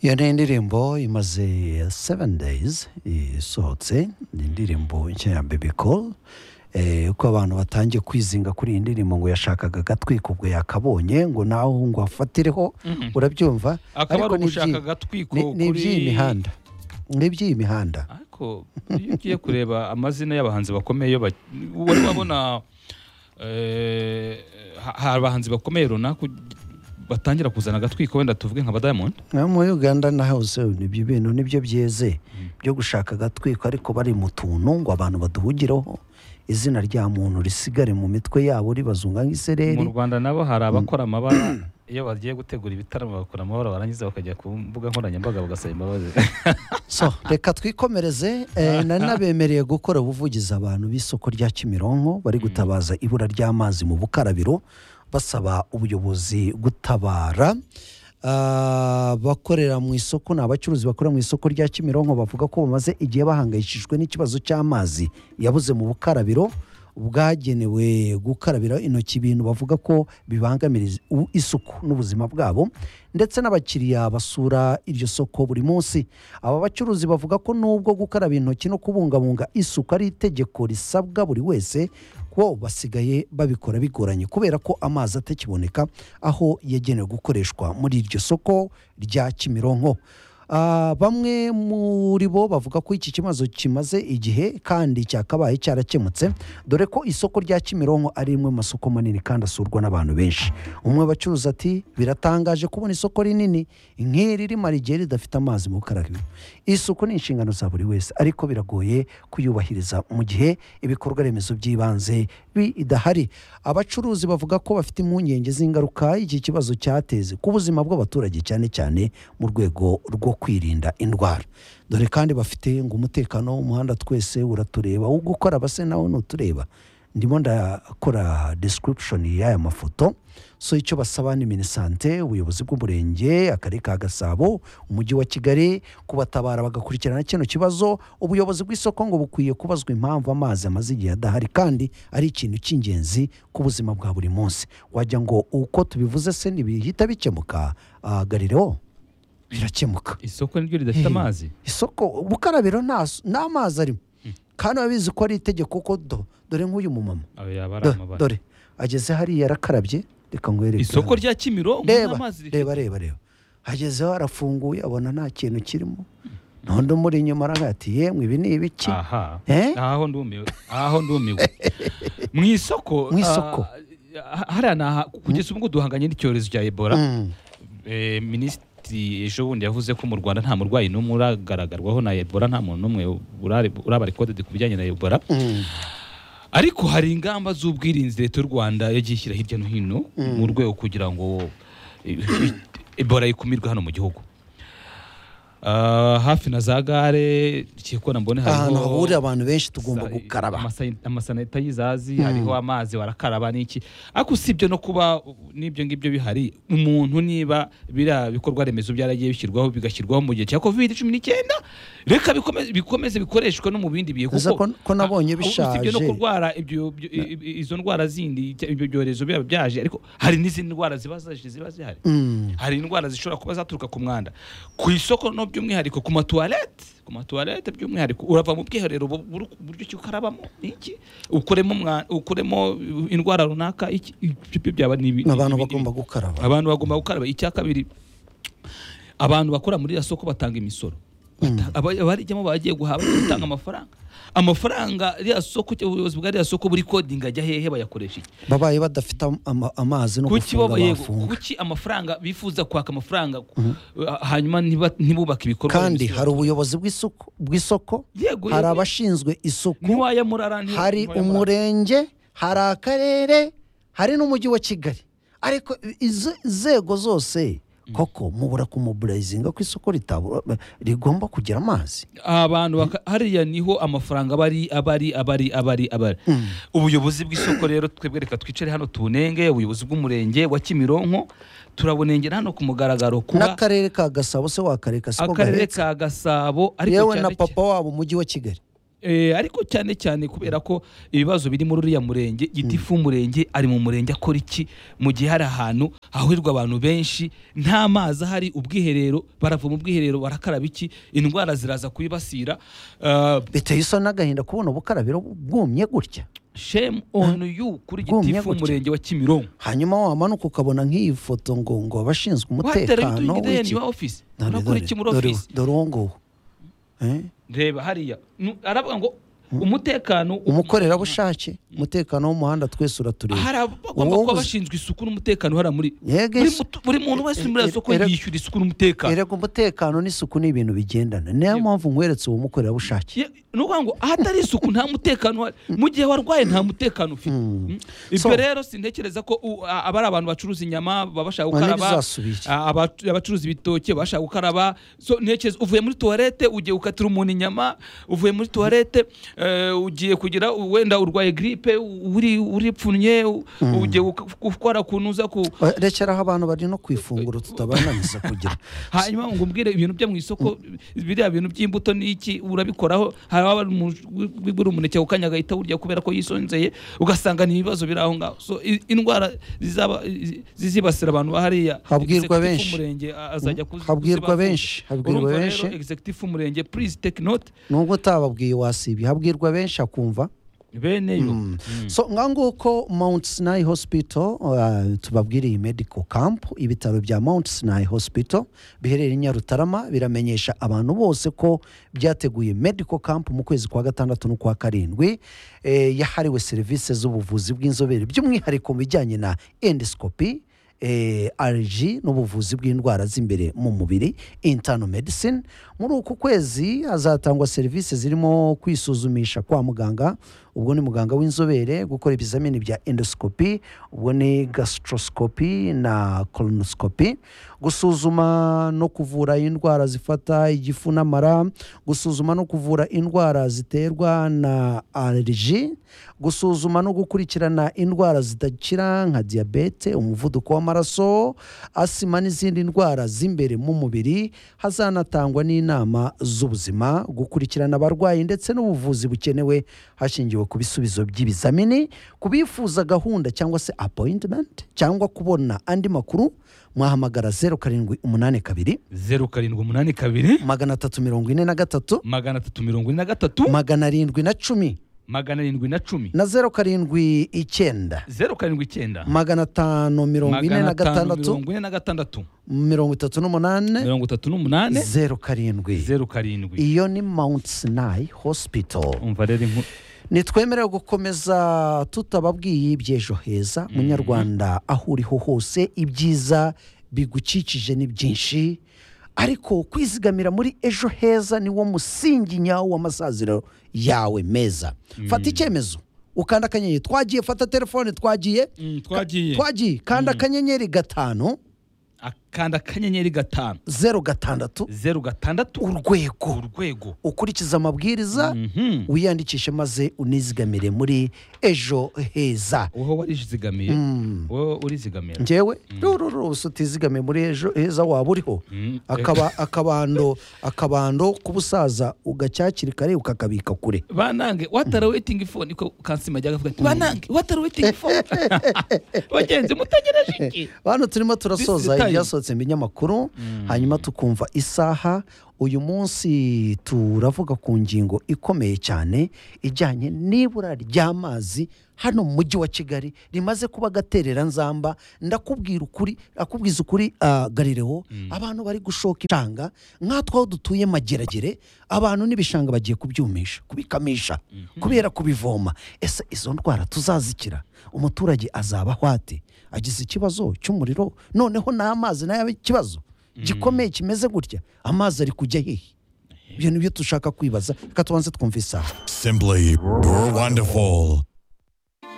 iyo ni indirimbo imaze seven days isohotse ni indirimbo nshya ya baby call Eh, uko abantu batangiye kwizinga kuri iyi ndirimbo ngo yashakaga agatwika ubwo yakabonye ngo nawe ngo afatireho urabyumva akaba ari ni iby'i- ugushaka agatwiko ni- ni kuri- iby'iyi mihanda ni iby'iyi mihanda ariko iyo ugiye kureba amazina y'abahanzi bakomeye iyo ba- wari wabona eh, ha- hari abahanzi bakomeye runaka ugi- batangira kuzana agatwiko wenda tuvuge nka ba diamond No, muri uganda na hose nibyo bintu nibyo byeze byo gushaka agatwiko ariko bari mu tuntu ngo abantu baduhugireho izina rya muntu risigare mu mitwe yabo ribazunga mu nk'isereri rwanda nabo hari abakora amabara iyo bagiye gutegura ibitaramo bakora amabara barangiza bakajya ku mbuga nkoranyambaga bagasaba imbabazi so reka twikomereze eh, nari nabemereye gukora ubuvugizi abantu b'isoko rya kimironko bari gutabaza ibura ry'amazi mu bukarabiro basaba ubuyobozi gutabara Ah, abakorera mu isoko ni abacuruzi bakorera mu isoko rya kimironko bavuga ko bamaze igihe bahangayikishijwe n'ikibazo cy'amazi yabuze mu bukarabiro bwagenewe gukarabira intoki ibintu bavuga ko bibangamira iz- u- isuku n'ubuzima bwabo ndetse n'abakiriya basura iryo soko buri munsi aba bacuruzi bavuga ko nubwo gukaraba intoki no kubungabunga isuku ari itegeko risabwa buri wese bo basigaye babikora bigoranye kubera ko amazi atakiboneka aho yagenewe gukoreshwa muri iryo soko rya kimironko Ah, bamwe muri bo bavuga ko iki kibazo kimaze igihe kandi cyakabaye cyarakemutse dore ko isoko rya kimironko ari rimwe mu masoko manini kandi asurwa n'abantu benshi umwe bacuruza ati biratangaje kubona isoko rinini nk'iri rimara igihe ridafite amazi mu bukarabiro isuku ni inshingano za buri wese ariko biragoye kuyubahiriza mu gihe ibikorwa remezo by'ibanze bidahari abacuruzi bavuga ko bafite impungenge z'ingaruka iki kibazo cyateze ku buzima bw'abaturage cyane cyane mu rwego rwo kwirinda indwara dore kandi bafite ngo umutekano w'umuhanda twese uratureba wo gukora base nawe ntutureba ndimo ndakora description y'aya mafoto so icyo basaba ni minisante ubuyobozi bw'umurenge akarere ka gasabo umujyi wa kigali kubatabara bagakurikirana kino kibazo ubuyobozi bw'isoko ngo bukwiye kubazwa impamvu amazi amaze igihe adahari kandi ari ikintu cy'ingenzi ku buzima bwa buri munsi wajya ngo uko tubivuze se ntibihita bikemuka Ah, garireo birakemuka isoko niryo ridafite Hehe. amazi isoko ubukarabiro nta nta mazi arimo kandi babizi ko ari itegeko ko do- dore nk'uyu mumama ayo yaba ari Do- amabara dore ageze hariya yarakarabye reka ngwereke isoko hano. rya kimironko reba nta mazi rifite. reba reba reba agezeho arafunguye abona nta kintu kirimo ntundi umuri inyuma aravuga ati yemwe ibi ni ibiki aha Eh? aho ndumiwe aho ndumiwe mu isoko Mu isoko. ah, hariya ni aha kugeza ubu ngubu duhanganye n'icyorezo cya ebola Mm. Eh, minisitiri ejo bundi yavuze ko mu rwanda nta murwayi n'umwe uragaragarwaho na ebola nta muntu n'umwe urare- uraba rekodedi ku bijyanye na ebola Mm. ariko hari ingamba z'ubwirinzi leta y'u rwanda yagiye ishyira hirya no hino mu rwego kugira ngo eh, ebola ikumirwe hano mu gihugu Ah, hafi na za gare ikikona mbone ahantu hariho hahurira abantu benshi tugomba sa- gukaraba amasa- amasaneta y'izazi hariho amazi barakaraba n'iki ariko usibye no kuba uh, n'ibyo ngibyo bihari umuntu niba biriya bikorwa remezo byaragiye bishyirwaho bigashyirwaho mu gihe cya covid cumi n'icyenda reka bikomeze, bikomeze bikoreshwe no mu bindi bihe Ese ko- ko nabonye Ah, usibye no bishaje. kurwara ibyo- ibyo- i- i- izo ndwara zindi ibyo- ibyo byorezo biba byaje ariko hari n'izindi ndwara ziba zaje ziba zihari hari indwara zishobora kuba zaturuka ku mwanda ku isoko no by'umwihariko ku matuwarete ku matuwarete by'umwihariko urava mu bwiherero bu- buru- uburyo ki ukarabamo iki ukuremo umwa- ukuremo indwara runaka iki ibyo byo byaba ni ibi- abantu ibi- bagomba gukaraba abantu bagomba gukaraba icya kabiri abantu bakora muri iriya soko batanga imisoro Bata- aba- abarijyamo bagiye guhaha bagiye gutanga amafaranga amafaranga iriya soko cyangwa ubuyobozi bwa iriya soko buri kodinga ajya hehe bayakoresha iki babaye badafite ama- amazi no kuki gufunga baba- yego, bafunga kuki amafaranga bifuza kwaka amafaranga ha- hanyuma ntiba- ntibubake ibikorwa kandi remezo? hari ubuyobozi bw'isuku- bw'isoko Yego, hari yego. abashinzwe isuku ntiwaya murara nti- hari ntiwaya murara. umurenge hari akarere hari n'umujyi wa kigali ariko izo nzego zose koko mubura kumuburayizinga ko isoko ritabura rigomba kugira amazi abantu baka- hariya niho amafaranga abari abari abari abari abari ubuyobozi bw'isoko rero twebwe reka twicare hano tunenge ubuyobozi bw'umurenge wa kimironko turabunengera hano ku mugaragaro kuba n'akarere ka gasabo se wakareka siko akarere gahetse ka gasabo ariko yewe cyane na cyane- papa wabo umujyi wa kigali Eh, ariko cyane cyane kubera ko ibibazo biri muri uriya murenge gitifu w'umurenge ari mu murenge akora iki mu gihe hari ahantu hahurirwa abantu benshi nta mazi ahari ubwiherero barava mu bwiherero barakaraba iki indwara ziraza kubibasira Ah, biteye isoni n'agahinda kubona ubukarabiro bwumye gutya shame on you kuri Bwumye gitifu gutya. w'umurenge wa kimironko hanyuma wamanuka ukabona nk'iyi foto ngo ngo abashinzwe watera umutekano ibitugu w'iki- ideni wa ofisi Dore, urakora dore, iki muri dore, ofisi dore uwo nguwo Eh? reba hariya Nu- aravuga ngo umutekano umukorerabushake umutekano w'umuhanda twese uratureba hari abagomba Uwo kuba gusa- bashinzwe isuku n'umutekano hariya muri Yego, buri ese- mutu- buri muntu wese muri Eh, aya soko eh, erega- yishyura isuku n'umutekano erega umutekano n'isuku ni ibintu bigendana niyo mpamvu nkweretse uwo mukorerabushake Ye- ni ukuvuga ngo ahatari isuku nta mutekano uhari mu gihe warwaye nta mutekano ufite Mm. ibyo So- rero sintekereza ko u- a- aba ari abantu bacuruza inyama baba bashaka Ngo gukaraba ntibizasubire. a- abacu- abacuruza ibitoki baba bashaka gukaraba so ntekereza uvuye muri tuwarete ugiye gukatira umuntu inyama uvuye muri tuwarete eh, ugiye kugira wenda urwaye gripe u- uri uripfunye u- ugiye guka- gukora kuntu uza ku Eh, rekeraho abantu bari no ku ifunguro tutabananiza kugira hanyuma ngo umbwire ibintu byo mu isoko biriya bintu by'imbuto n'iki urabikoraho hari waba wigura umuneke ku kanya agahita awurya kubera ko yisonzeye ugasanga ni ibibazo biri aho ngaho so i- indwara zizaba- i- zizibasira abantu bahariya Habwirwa Executive benshi. w'umurenge a- azajya kuzi- Habwirwa kuzibavuza. benshi, habwirwa Urumva rero, benshi. executive w'umurenge please take note nubwo utababwiye wasibye habwirwa benshi akumva beneyo so nga nguko mount sinai hospital uh, tubabwiriye medical camp ibitaro bya mount sinai hospital biherereye i nyarutarama biramenyesha abantu bose ko byateguye medical camp mu kwezi kwa gatandatu n'ukwa karindwi eh, yahariwe serivisi z'ubuvuzi bw'inzobere by'umwihariko mu bijyanye na endoscopy eh, allergy n'ubuvuzi bw'indwara z'imbere mu mubiri internal medicine muri uku kwezi hazatangwa serivisi zirimo kwisuzumisha kwa muganga ubwo ni muganga w'inzobere gukora ibizamini bya endoscopy ubwo ni gastroscopy na colonoscopy gusuzuma no kuvura indwara zifata igifu n'amara gusuzuma no kuvura indwara ziterwa na allergy gusuzuma no gukurikirana indwara zidakira nka diyabete umuvuduko w'amaraso asima n'izindi ndwara z'imbere mu mubiri hazanatangwa n'inama z'ubuzima gukurikirana abarwayi ndetse n'ubuvuzi bukenewe hashingiwe ku bisubizo by'ibizamini ku bifuza gahunda cyangwa se appointment cyangwa kubona andi makuru mwahamagara zeru karindwi umunani kabiri zeru karindwi umunani kabiri magana atatu mirongo ine na gatatu magana atatu mirongo ine na gatatu magana arindwi na cumi magana arindwi na cumi na zeru karindwi icyenda zeru karindwi icyenda magana atanu mirongo ine magana na atanu gatandatu mirongo ine na gatandatu mirongo itatu n'umunani mirongo itatu n'umunani zeru karindwi zeru karindwi iyo ni mount sinai hospital umva rero inkuru ntitwemerewe gukomeza tutababwiye iby'ejo heza munyarwanda aho uriho hose ibyiza bigukikije ni byinshi ariko kwizigamira muri ejo heza niwo musingi nyawo w'amasaziro yawe meza fata icyemezo ukanda akanyenyeri twagiye fata telefone twagiye Mm, twagiye. twagiye kanda akanyenyeri gatanu akanda akanyenyeri gatanu zeru gatandatu zeru gatandatu urwego urwego ukurikiza amabwiriza Mhm. wiyandikishe maze unizigamire muri ejo heza wowe warizigamiye wowe urizigamira ngewe rururu utizigame muri ejo heza waba uriho Mm. akaba akabando akabando k'ubusaza ugacyakiri kare ukakabika kure banange watara waiting phone niko kansima ajyaga avuga ati banange watara waiting phone bagenzi mutegereje iki hano turimo This is turasoza time. ibyasohotse mu binyamakuru hanyuma tukumva isaha uyu munsi turavuga ku ngingo ikomeye cyane ijyanye n'ibura ry'amazi hano mu mujyi wa kigali rimaze kuba agatereranzamba ndakubwira ukuri akubwiza ukuri ah, galilewo abantu bari gushoka inshanga nkatwe aho dutuye mageragere abantu n'ibishanga bagiye kubyumisha kubikamisha kubera kubivoma ese izo ndwara tuzazikira umuturage azaba ahwate agize ikibazo cy'umuriro noneho n'amazi nayo abe ikibazo gikomeye kimeze gutya amazi ari kujya hehe ibyo ni byo dushaka kwibaza reka tubanze twumva isaha Simply wonderful.